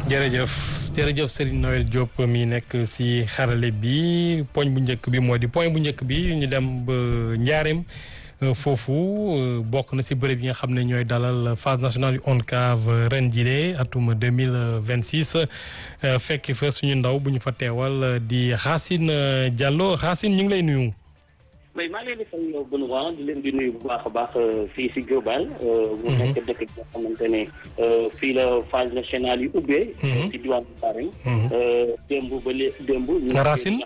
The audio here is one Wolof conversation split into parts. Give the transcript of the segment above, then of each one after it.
jërëjëf jërëjëf Serigne Noël Diop mi nekk si xarale bi poñ bu njëkk bi moo di point bu njëkk bi ñu dem ba Njaareem foofu bokk na si bërëb yi nga xam ne ñooy dalal phase nationale yu ONCAV ren jile atum deux mille vingt six fekk fa suñu ndaw bu ñu fa teewal di Racine Diallo Racine ñu ngi lay nuyu. mais maa ngi leen di fay yow Benoît di leen di nuyu bu baax a baax fii si Diourbel. mu nekk dëkk bi nga xamante ne fii la phase nationale yi ubbee. si diwaanu Njaareem. démb ba lé démb. Racine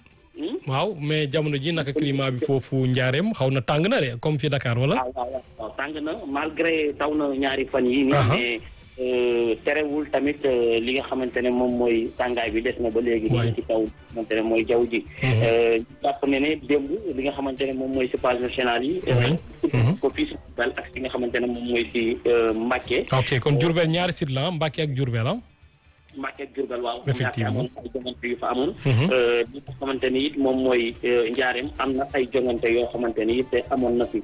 waaw mais jamono ji naka climat bi foofu Njaareem xaw na tàng na de comme fii Dakar wala. waaw waaw waaw tàng na malgré taw na ñaari fan yi nii mais terewul tamit li nga xamante ne moom mooy tàngaay bi des na ba léegi. waay ci taw xamante ne mooy jaww ji. jàpp ne ne démb li nga xamante ne moom mooy si phase nationale yi. ko fii si Diourbel ak si nga xamante ne moom mooy si Mbacké. ok kon Diourbel ñaari site la Mbacké ak Diourbel ah. Mbacké ak Diourbel waaw. effectivement amoon ay jongante yu fa amoon. li nga xamante ni it moom mooy Njaareem am na ay jongante yoo xamante ni it amoon na fi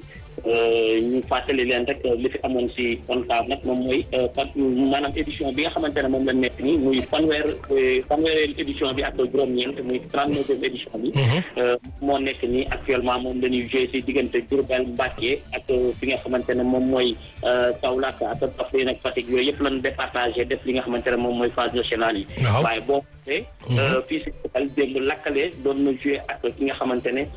ñu fàttali leen rek li fi amoon si ONCAV nag moom mooy fan maanaam édition bi nga xamante ne moom la nekk nii muy fanweer fanweer édition bi ak juróom-ñeent muy trente-neuvième édition bi. moo nekk nii actuellement moom la ñuy joué si diggante Diourbel Mbacké ak fi nga xamante ne moom mooy Kaolack ak Kaffrine ak Fatick yooyu yëpp lañu départagé def li nga xamante ne moom mooy phase nationale yi. waaw waaye boo xoolee. fii si Diourbel démb lakkale doon na joué ak ki nga xamante ne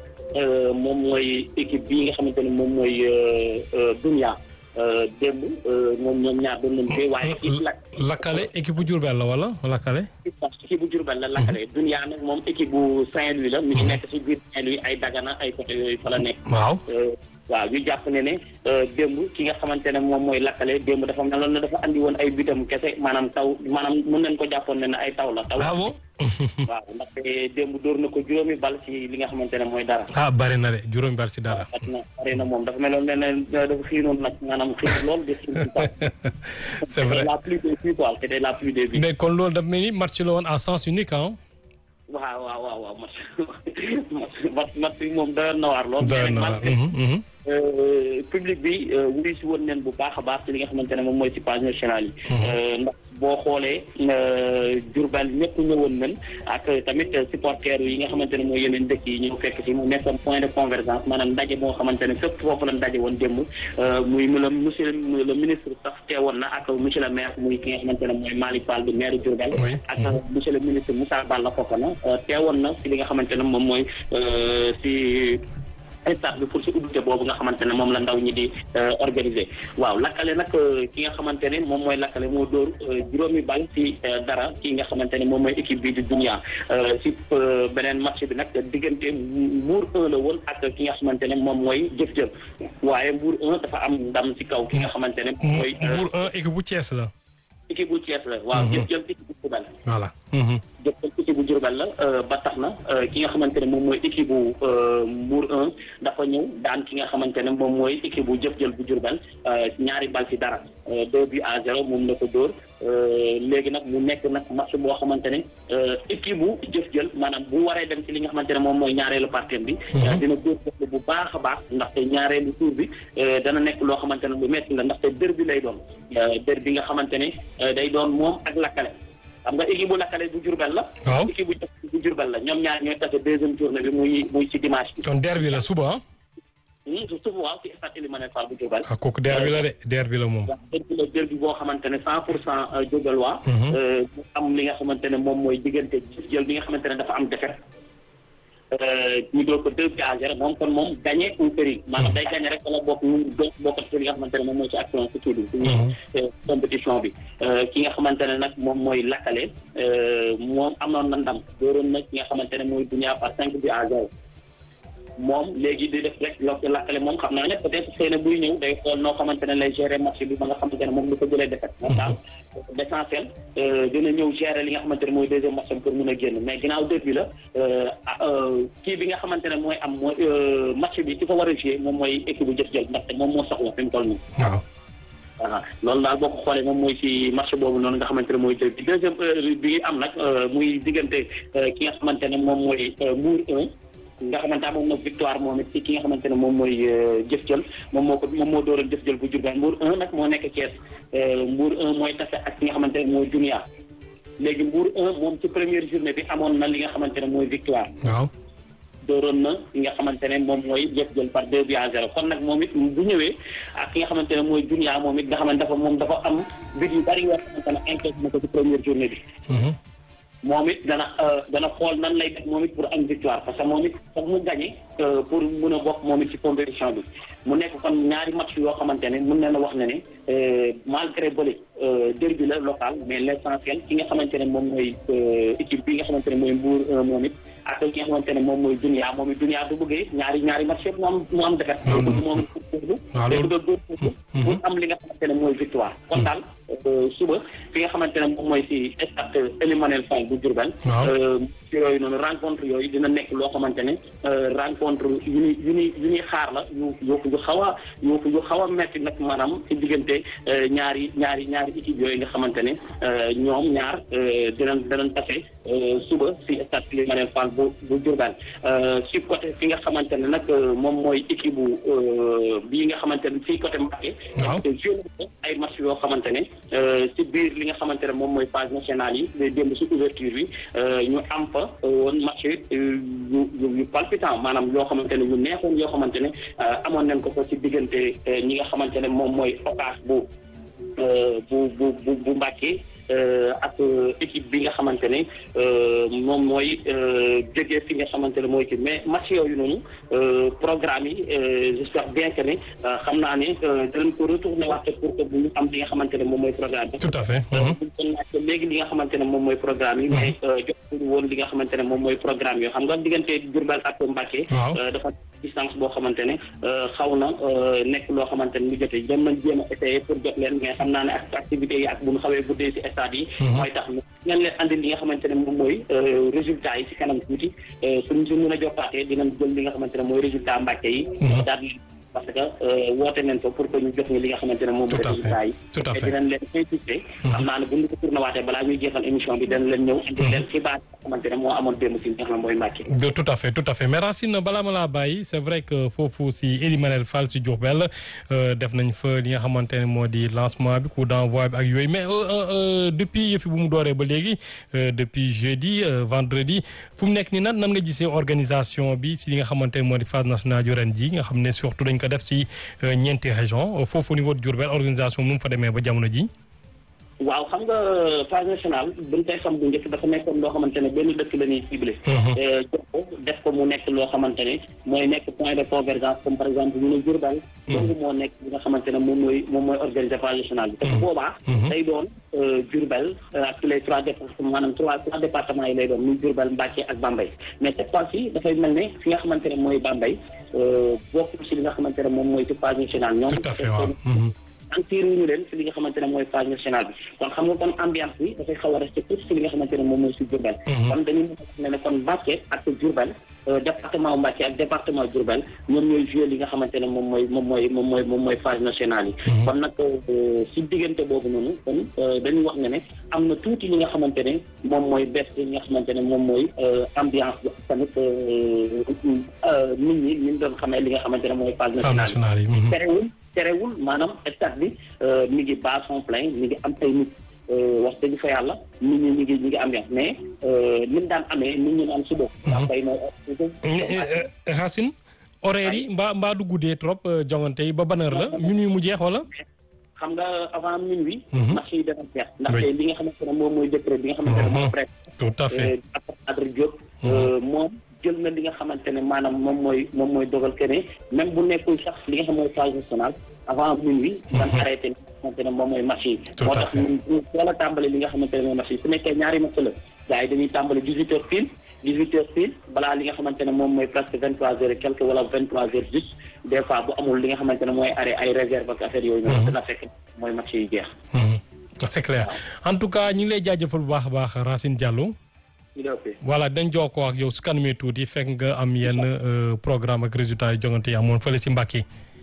moom mooy équipe bii nga xamante ne moom mooy Dunia démb moom ñoom ñaar doon nañu joué waaye. lakkale équipe bu Diourbel la wala lakkale. équipe bu Diourbel la lakkale Dunia nag moom équipe bu Saint-Louis la. mi ngi nekk si biir Saint-Louis ay Dagana ay côté yooyu fa la nekk. waaw. waaw ñu jàpp ne ne démb ki nga xamante ne moom mooy lakkale démb dafa meloon ne dafa andi woon ay bitam kese maanaam taw maanaam mën nañ ko jàppoon ne ne ay taw la. taw ah bon. waaw ndaxte démb dóor na ko juróomi bal ci li nga xamante ne mooy dara. ah bari na de juróomi bal si dara. waaw na bari na moom dafa meloon ne ne dafa xiinoon nag maanaam xiin lool de xiin c'est vrai la pluie des buts quoi c'était la pluie des buts. mais kon loolu dafa mel ni match la woon à sens unique ah. waaw waaw waaw waaw match match match bi moom doyoon na waar lool. doyoon na waar public bi wuyu si woon neen bu baax a baax ci li nga xamante ne moom mooy ci phase nationale yi. ndax boo xoolee Diourbel ñëpp ñëwoon nañ ak tamit supporters yi nga xamante ne mooy yeneen dëkk yi ñëw fekk si mu nekkoon point de convergence maanaam ndaje moo xamante ne fépp foofu la ndaje woon démb muy mu la monsieur le ministre sax teewoon na ak monsieur le maire muy ki nga xamante ne mooy Malick Fall du maire Diourbel. ak monsieur le ministre Moussa Balla Fofana teewoon na si li nga xamante ne moom mooy si. stade bi pour si ubbite boobu nga xamante ne moom la ndaw ñi di organiser waaw lakkale nag ki nga xamante ne moom mooy lakkale moo dóor juróomi bal ci dara ki nga xamante ne moom mooy équipe bi di dunia si beneen match bi nag diggante Mbour 1 la woon ak ki nga xamante ne moom mooy jëf-jëf waaye Mbour 1 dafa am ndam ci kaw ki nga xamante ne moom mooy Mbour 1 équipe bu Thiès la. équipe bu Thiès la waaw jëf-jëf équipe bu Diourbel voilà. jëppal équipe bu Diourbel la ba tax na ki nga xamante ne moom mooy équipe bu Mbour 1 dafa ñëw daan ki nga xamante ne moom mooy équipe bu jëf-jël bu Diourbel ñaari bal ci dara deux buts à zéro moom la ko dóor léegi nag mu nekk nag match boo xamante ne équipe bu jëf-jël maanaam bu waree dem ci li nga xamante ne moom mooy ñaareelu partie bi dina dóor bu baax a baax ndaxte ñaareelu tour bi dana nekk loo xamante ne lu metti la ndaxte dër bi lay doon dër bi nga xamante ne day doon moom ak lakkale xam nga équipe bu lakkale bu Diourbel la. waaw équipe bu bu Diourbel la ñoom ñaar ñooy tase deuxième journée bi muy muy ci dimanche bi. kon derby la suba ah. suba waaw ci stade Elimane Fall bu Diourbel. ah kooku derby la de derby la moom. waaw derby la derby boo xamante ne cent pour cent Diourbel waa. mu am li nga xamante ne moom mooy diggante jël bi nga xamante ne dafa am défaite. ñu doon ko deux buts à zéro moom kon moom gagné ou péri maanaam day gagné rek wala bokk ñu do bokkat ci li nga xamante ne moom mooy ci action si kii bi suñu compétition bi ki nga xamante ne nag moom mooy lakkale moom amoon na ndam dooroon na ki nga xamante ne mooy dunia par cinq buts à zéro moom léegi di def rek lo lakkale moom xam naa ne peut-être xëy na buy ñëw day xool noo xamante ne lay gérer match bi ba nga xamante ne moom lu ko jëlee defet moom daal l'essentiel dina ñëw gérer li nga xamante ne mooy deuxième match pour mun a génn mais ginnaaw dër bi la kii bi nga xamante ne mooy am mooy match bi ci fa war a jouer moom mooy équipe bu jëf-jël ndaxte moom moo soxla fi mu toll nii waaw. waaw loolu daal boo ko xoolee moom mooy ci match boobu noonu nga xamante ne mooy dër bi deuxième bi am nag muy diggante ki nga xamante ne moom mooy Mbour 1 nga xamante amoon na victoire moom it ci ki nga xamante ne moom mooy jëf jël moom moo ko moom moo dooroon jëf jël bu Diourbel Mbour 1 nag moo nekk Thiès Mbour 1 mooy tase ak ki nga xamante ne mooy Dunia léegi Mbour 1 moom ci première journée bi amoon na li nga xamante ne mooy victoire. waaw. dooroon na li nga xamante ne moom mooy jëf jël par deux buts à zéro kon nag moom it bu ñëwee ak ki nga xamante ne mooy Dunia moom it nga xamante dafa moom dafa am but yu bari yoo xamante ne encaissé na ko ci première journée bi. moom it dana dana xool nan lay def moom it pour am victoire parce que moom it foog mu gagné pour mun a bokk moom it ci compétition bi mu nekk kon ñaari match yoo xamante ne mun na la wax ne ne malgré bële derby la local mais l' essentiel ki nga xamante ne moom mooy équipe bi nga xamante ne mooy Mbour moom it ak ki nga xamante ne moom mooy Dunia moom it Dunia du bëggee ñaari ñaari match yëpp mu am mu am defet moom waaw loolu bëgg a góor pour am li nga xamante ne mooy victoire kon daal suba fi nga xamante ne moom mooy si stade Ely Manel Fall bu Diourbel ci yooyu noonu rencontre yooyu dina nekk loo xamante ne rencontre yu ñuy yu ñuy yu ñuy xaar la yu yu yu xaw a yu yu xaw a metti nag maanaam ci diggante ñaari ñaari ñaari équipe yooyu nga xamante ne ñoom ñaar dinañ dinañ tase suba si stade Ely Manel Fall bu bu Diourbel si côté fi nga xamante ne nag moom mooy équipe bu bii nga xamante ne fii côté Mbacké ay match yoo xamante ne si biir li nga xamante ne moom mooy phase nationale yi démb si ouverture bi ñu am fa woon match yu yu palpitant maanaam yoo xamante ne yu neexoon yoo xamante ne amoon nañ ko fa ci diggante ñi nga xamante ne moom mooy Ocass bu bu bu bu bu Mbacké ak équipe bi nga xamante ne moom mooy jógee fi nga xamante ne mooy kii mais match yooyu noonu programme yi j'espère bien que ne xam naa ne danañ ko retourné waat pour que bu ñu am li nga xamante ne moom mooy programme bi. tout à fait. léegi li nga xamante ne moom mooy programme yi. mais jotuñu woon li nga xamante ne moom mooy programme yoo xam nga diggante Diourbel ak Mbacké. dafa distance boo xamante ne xaw na nekk loo xamante ne lu jotee dem nañ jéem a essayé pour jot leen mais xam naa ne ak activités yi ak bu ñu xawee guddee si stade yi mooy tax ngeen leen andi li nga xamante ne moom mooy résultat yi si kanam tuuti suñ si mën a jokkaatee dinañ jël li nga xamante ne mooy résultat Mbacké yi daal parce que woote nañ ko pour que ñu jox ñu li nga xamante ne moom mooy résultat yi tout à fait dinañ leen insister xam naa ne bu ñu ko tourné waatee balaa ñuy jeexal émission bi dinañ leen ñëw indi leen xibaar yi nga xamante ne moo amoon démb si nga xam ne mooy Mbacké tout à fait tout à fait mais Racine balaa ma laa bàyyi c'est vrai que foofu si Ely Manel Fall si Diourbel def nañ fa li nga xamante ne moo di lancement bi coup d'envoi bi ak yooyu mais depuis yëfi bu mu dooree ba léegi depuis jeudi vendredi fu mu nekk ni nan nan nga gisee organisation bi si li nga xamante ne moo di phase nationale yu ren ji nga xam ne surtout dañ ko def si ñeenti région foofu au niveau de Diourbel organisation nu mu fa demee ba jamono ji waaw xam nga phase nationale buñ koy xam bu njëkk dafa nekkoon loo xamante ne benn dëkk la ñuy ciblé jox ko def ko mu nekk loo xamante ne mooy nekk point de convergence comme par exemple ñu ne Diourbel donc moo nekk li nga xamante ne moom mooy moom mooy organiser phase nationale bi te boobaa day doon Diourbel ak les trois départements maanaam trois trois départements yi lay doon muy Diourbel Mbacké ak Bambey mais cette fois-ci dafay mel ne fi nga xamante ne mooy Bambey bokk si li nga xamante ne moom mooy ci phase nationale ñoom tout à fait waaw sentir ñu leen si li nga xamante ne mooy phase nationale bi kon xam nga kon ambiance bi dafay xaw a resté tout si li nga xamante ne moom mooy si Diourbel kon dañuy ne ne kon Mbacké ak Diourbel département Mbacké ak département Diourbel ñoom ñooy joué li nga xamante ne moom mooy moom mooy moom mooy moom mooy phase nationale yi kon nag si diggante boobu noonu kon dañuy wax ne ne am na tuuti li nga xamante ne moom mooy bés li nga xamante ne moom mooy ambiance bi tamit nit ñi ñu doon xamee li nga xamante ne mooy phase nationale yi terewul terewul maanaam stade bi mi ngi basson plein mi ngi am ay nit wax dëgg fa yàlla nit ñi ñu ngi ñu ngi ambiance mais ni mu daan amee nit ñi naan suba. waaw kay Racine horaire yi mbaa mbaa du guddee trop jongante yi ba ban heure la minuit mu jeex wala. xam nga avant minuit. match yi dana jeex. ndaxte li nga xamante ne moom mooy décret bi nga xamante ne moom prêt. tout à fait Adrien Diop. moom jël na li nga xamante ne maanaam moom mooy moom mooy dogal que ne même bu nekkul sax li nga xam mooy phase nationale avant minuit. dan arrêté li nga xamante ne moom mooy match yi. moo tax ñu teel a tàmbali li nga xamante ne mooy match yi su nekkee ñaari match la gars yi dañuy tàmbali dix huit heures pile dix huit heures pile balaa li nga xamante ne moom mooy presque vingt trois heures et quelque wala vingt trois heures juste des fois bu amul li nga xamante ne mooy arrêt ay réserve ak affaire yooyu noonu dina fekk mooy match yi jeex. c'est clair en tout cas ñu ngi lay jaajëfal bu baax a baax Racine Diallo. voilà dañ jokkoo ak yow su kanamee tuuti fekk nga am yenn programme ak résultat yu jongante yi amoon fële si Mbacké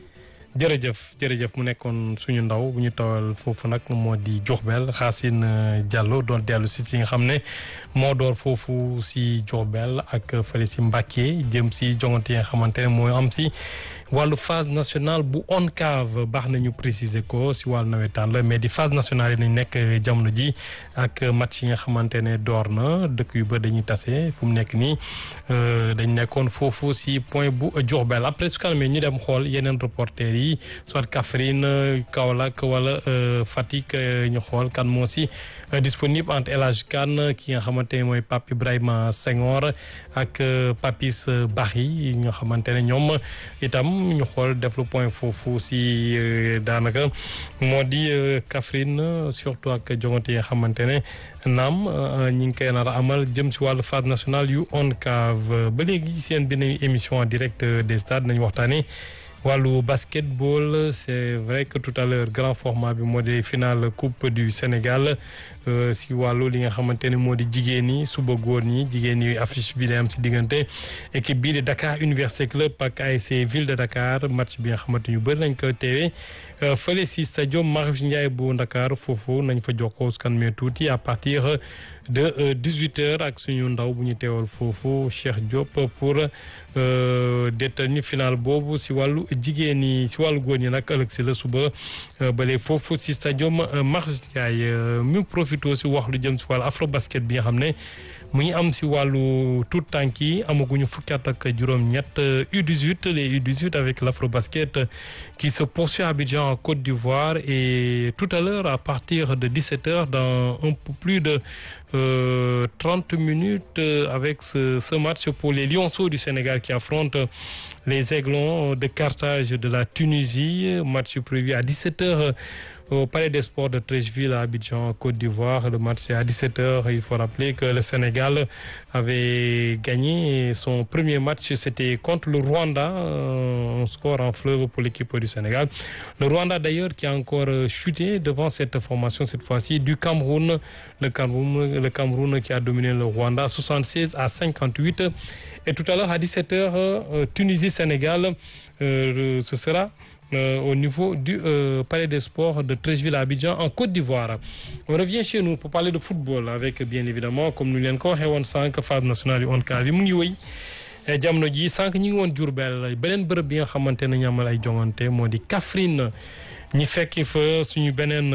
jërëjëf jërëjëf mu nekkoon suñu ndaw bu ñu tawal foofu nag moo di Diourbel Xaasin Diallo doon dellu si si nga xam ne moo door foofu si Diourbel ak fële si Mbacké jëm si jongante yi nga xamante ne moo am si wàllu phase nationale bu ONCAV baax nañu préciser ko si wàllu nawetaan la mais di phase nationale yi nañ nekk jamono ji ak match yi nga xamante ne door na dëkk yu bëri dañuy tase fu mu nekk nii dañ nekkoon foofu si point bu Diourbel après su kanamee ñu dem xool yeneen reporter yi soit Kaffrine Kaolack wala Fatick ñu xool kan moo si disponible entre El Hadj Kane ki nga xamante ne mooy Pape Ibrahima Senghor ak Papis Barry yi nga xamante ne ñoom itam ñu xool def le point foofu si daanaka moo di Kaffrine surtout ak jongante yi nga xamante ne naam ñi ngi koy nar a amal jëm si wàllu phase nationale yu ONCAV ba léegi seen benn émission en direct des stades nañu waxtaanee. wàllu basketball c'est vrai que tout à l'heure grand format bi moo di finale coupe du Sénégal si wàllu li nga xamante ne moo di jigéen ñi suba góor ñi jigéen ñi affiche bi day am si diggante équipe bii di Dakar Université Club ak ASC Ville de Dakar match bi nga xamante ñu bëri nañ ko teewee fële si stadium Marius Ndiaye bu Dakar foofu nañ fa jokkoo kan mais tuuti à partir de 18 heures ak suñu ndaw bu ñu teewal foofu Cheikh Diop pour détenir final boobu si wàllu jigéen ñi si wàllu góor ñi nag ëllëg si la suba bale foofu si stadium Marius Ndiaye mu profité si wax lu jëm si wàllu afro basket bi nga xam ne mu ngi am si wàllu tout tànk yi amaguñu fukki at ak juróom-ñett U18 les U18 avec l'afro basket qui se poursuit à Abidjan en Côte d'Ivoire et tout à l'heure à partir de 17 heures dans un peu plus de euh, 30 minutes avec ce, ce match pour les Lionceaux du Sénégal qui affrontent les Aiglons de Carthage de la Tunisie match prévu à 17 heures au Palais des Sports de Treichville à Abidjan, Côte d'Ivoire. Le match c'est à 17h. Il faut rappeler que le Sénégal avait gagné son premier match, c'était contre le Rwanda, un score en fleuve pour l'équipe du Sénégal. Le Rwanda d'ailleurs qui a encore chuté devant cette formation cette fois-ci du Cameroun. Le Cameroun, le Cameroun qui a dominé le Rwanda 76 à 58. Et tout à l'heure à 17h, Tunisie-Sénégal, euh, ce sera Euh, au niveau du euh, Palais des Sports de Treichville à Abidjan en Côte d'Ivoire. On revient chez nous pour parler de football avec bien évidemment comme nous leen ko waxee woon sànq phase nationale yu ONCAV bi mu ngi wëy jamono ji sànq ñi ngi woon Diourbel beneen bërëb bi nga xamante ne ñu amal ay jongante moo di Kaffrine ñi fekki fa suñu beneen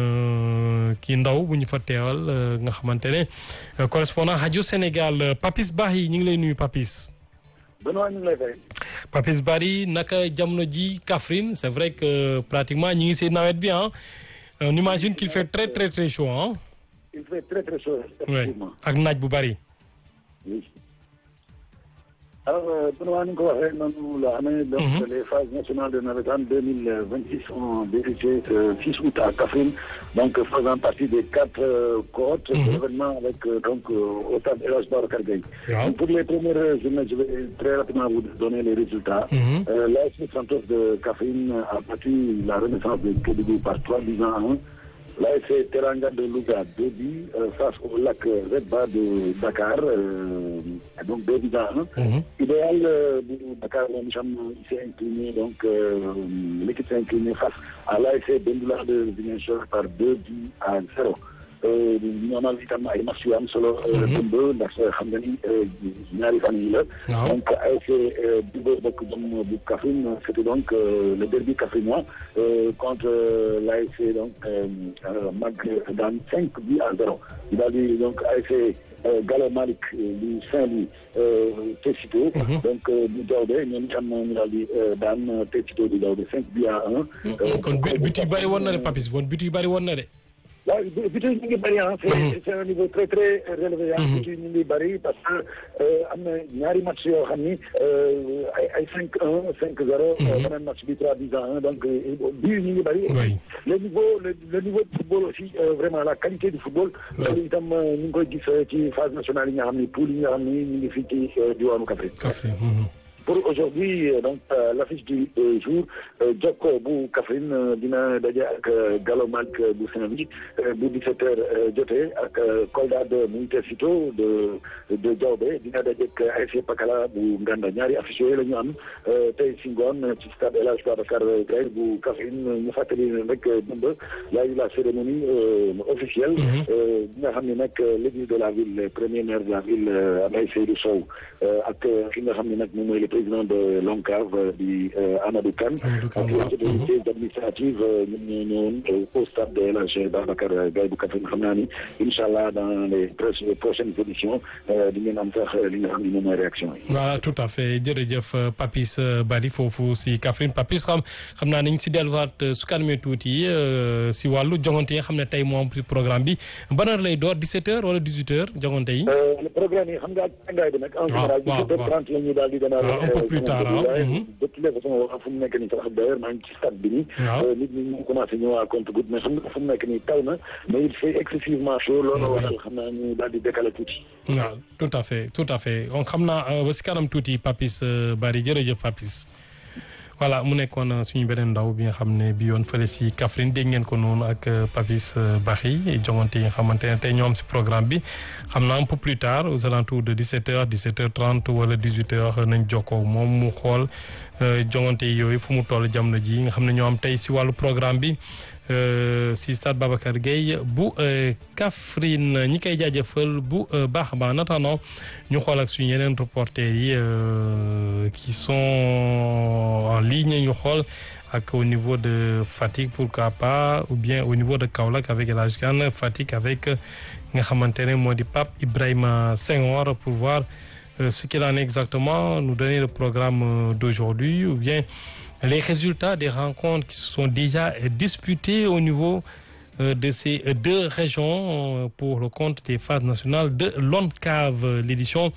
kii ndaw bu ñu fa teewal nga xamante ne correspondant rajo Sénégal Papis Bahi ñi ngi lay nuyu Papis. Benoît ñu ngi lay fay. Papis Barry naka jamono ji Kaffrine c'est vrai que pratiquement ñi ngi si nawet bi ah on imagine qu'il fait très très très chaud ah. il fait très très chaud. effectivement ak naaj bu bari. oui alors Benoît ni nga ko waxee noonu la amee. donc les phases nationales de navétane deux mille vingt six ont débuté ce six août à Kaffrine donc faisant partie des quatre cohortes. de l'événement avec donc au stade El Hadj Babacar Gueye. pour les premières journées je vais très rapidement vous donner les résultats. l'AS Santos de Kaffrine a battu la Renaissance de Kédougou par trois buts à un. L'AS Teranga de Louga, deux buts euh, face au lac Red Bar de Dakar, euh, donc deux buts à un. Mm -hmm. Idéal euh, de Dakar, il s'est incliné, donc l'équipe s'est inclinée face à l'AS Bendoula de Ziguinchor par deux buts à zéro. ñu amal itam ay match yu am solo. dëmb ndax xam nga ni ñaari fan yi la. donc ASC Dibo bokk jom bu Kaffrine c'était donc le derby kaffrinois contre l'ASC donc Mag daan cinq buts à zéro. daal di donc ASC Gallo Malick du Saint-Louis Técito. donc du Daouda ñoom itam ñu daal di daan Técito du Daouda cinq buts à un. kon but yu bëri woon na de Papis bon but yu bëri woon na de. waaw but yi ñu ngi bëri ah. c'est un niveau très très relevé ah. but yi ñu ngi bëri parce que am na ñaari match yoo xam ni ay ay cinq un cinq zéro. beneen match bi trois buts à un donc but yi ñu ngi bëri. le niveau le niveau du football aussi vraiment la qualité du football. loolu itam ñu ngi koy gis ci phase nationale yi nga xam ni poule yi nga xam ni ñu ngi fii ci diwaanu Kaffrine. Kaffrine. pour aujourd'hui donc l'affiche du jour Jokko bu Kaffrine dina daje ak Galomak bu Saint-Louis bu 17 heures jotee ak Kolda de Montecito de de Diaobé dina daje ak ASC Pakala bu Nganda ñaari affiche yooyu la ñu am tey si ngoon ci stade El Hadj Babacar Gaye bu Kaffrine ñu fàttali ne rek dëmb y a eu la cérémonie officielle bi nga xam ne nag l'église de la ville premier maire de la ville Abdoulaye Seydou Sow ak ki nga xam ne nag moom mooy le président de l'ONCAV di Amadou Kane ak les autorités administratives ñun ñoo ñëwoon au stade de El Hadj Babacar Gaye bu Kaffrine xam naa ni incha allah dans les prochaines éditions di ngeen am sax li nga xam ne moom mooy réaction yi. voilà tout à fait jërëjëf Papis Bari foofu si Kaffrine Papis xam xam naa nañ si delluwaat su kanamee tuuti si wàllu jongante yi nga xam ne tey moom programme bi ban heure lay door 17h wala 18h jongante yi. le programme yi xam nga ak tàngaay bi nag. en général 17h30 la ñuy daal di démarrer. un peu plus tard de toutes les façons fu mu nekk nii sax d'ailleurs maa ngi ci stade bi nii. nit ñi ñu commencé ñëw à compte-gouttes mais xam nga fu mu nekk nii taw na mais il fait excessivement chaud loolu waral xam naa ñu daal di décaler tuuti. waaw tout à fait tout à fait donc xam naa ba si kanam tuuti Papis Bari jërëjëf Papis. voilà mu nekkoon suñu beneen ndaw bi nga xam ne bi yoon fële si Kaffrine dégg ngeen ko noonu ak Papis Baxi jongante yi nga xamante ne tey ñoo am si programme bi xam naa un peu plus tard aux alentours de 17h 17h30 wala 18h nañ jokkoo moom mu xool jongante yooyu fu mu toll jamono ji nga xam ne ñoo am tey si wàllu programme bi si stade Babacar Gueye bu Kaffrine ñi koy jaajëfal bu baax a baax en attendant ñu xool ak suñu yeneen reporters yi qui sont en ligne ñu xool ak au niveau de Fatick pourquoi pas ou bien au niveau de Kaolack avec El Hadj Kane Fatick avec nga xamante ne moo di Pape Ibrahima Senghor pour voir ce qu'il en est exactement nous donner le programme d'aujourd'hui ou bien les résultats des rencontres qui se sont déjà disputées au niveau de ces deux régions pour le compte des phases nationales de l'ONCAV l'édition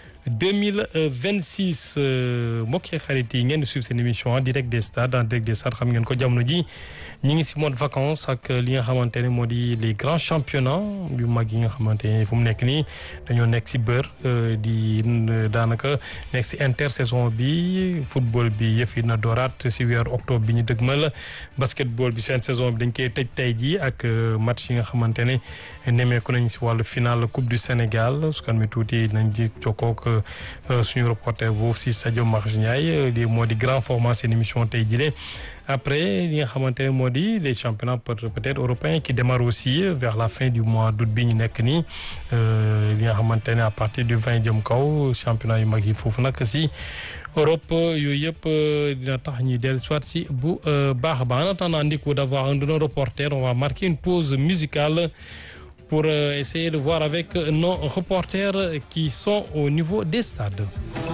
2026 mbokk yi xarit yi ngeen di suivre seen émission en direct des stades en direct des stades xam ngeen ko jamono ji ñi ngi si mode vacances ak li nga xamante ne moo di les grands championnats yu mag yi nga xamante ne fu mu nekk nii dañoo nekk si bër di daanaka nekk si intersaison bi football bi yëf yi na dooraat si weeru octobre bi ñu dëgmal basketball bi seen saison bi dañ koy tëj tey jii ak match yi nga xamante ne nemmeeku nañ si wàllu final coupe du Sénégal su kan mi tuuti nañ ji jokkook suñu reporter boobu si Sadio Marj Ndiaye di moo di grand format seen émission tey jile après li nga xamante ne moo di les championnats peut-être européens qui démarrent aussi vers la fin du mois d'août bi ñu nekk nii li nga xamante ne à partir du 20 jëm kaw championnat yu mag yi foofu nag si Europe yooyu yëpp dina tax ñuy dellu soit si bu baax a baax en attendant Ndickou d'avoir un de nos reporters on va marquer une pause musicale pour essayer de voir avec nos reporters qui sont au niveau des stades